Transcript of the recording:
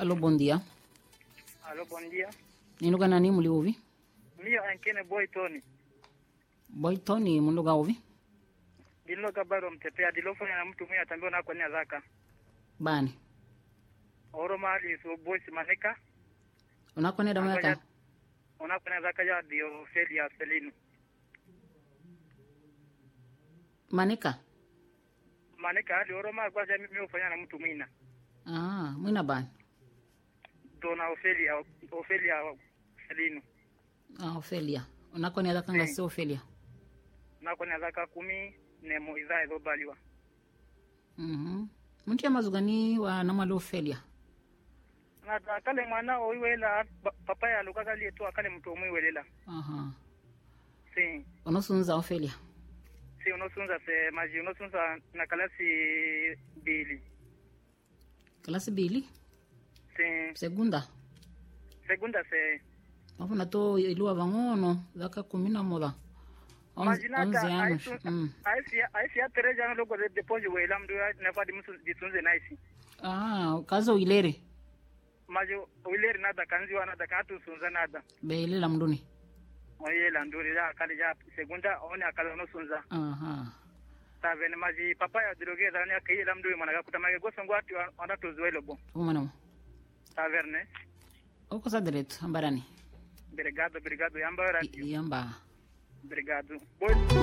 Alô, bom dia. Alô, bom dia. Ninuga nani muli ouvi? Mio ankene boy Tony. Boy Tony munduga ouvi? Dilo kabaro mtepea dilo fanya na mtu mwenye atambia na kwa nia zaka. Bani. Oroma iso boy simaneka. Unakoneda mwaka? Ona kwa nia zaka ya dio feli ya selinu. Manika? Maneka hadi oroma kwa jamii mimi ufanya na mtu mwina. Ah, mwina bani. Dona Ofelia Ofelia selinu. Ah, Ophelia. Unakoneda kanga si Ophelia. Na kwa nia zaka kumi nemo idhaa ezo baliwa. Mhm. Muntu ya mazugani wa namalo Ophelia. Na kale mwana oiwela papa ya lukaka lietu akale mtu omwiwelela. Aha. Si. Unosunza Ophelia. Si unosunza se maji unosunza na kalasi bili. Klasi bili? Si. Segunda. Segunda se Wafuna to iluwa vangono zaka kumi na moja. Onze Majinata onze anos. aisu Mm. aisi aisi atereja no logo de depois wela mdu na fadi musu disunze naisi. Ah, kazo ilere. Majo wileri nada kanzi wana da katu sunza nada. Belela mduni. Oyela nduri ya kale ya segunda one akala no sunza. Aha. Tavene maji papa ya droge da ne kai la mdu mana gakuta mage goso ngwati wana tuzuelo bo. Umano. Taverne. Oko sa direito, ambarani. Obrigado, obrigado. Yamba I- Yamba. Obrigado. Boa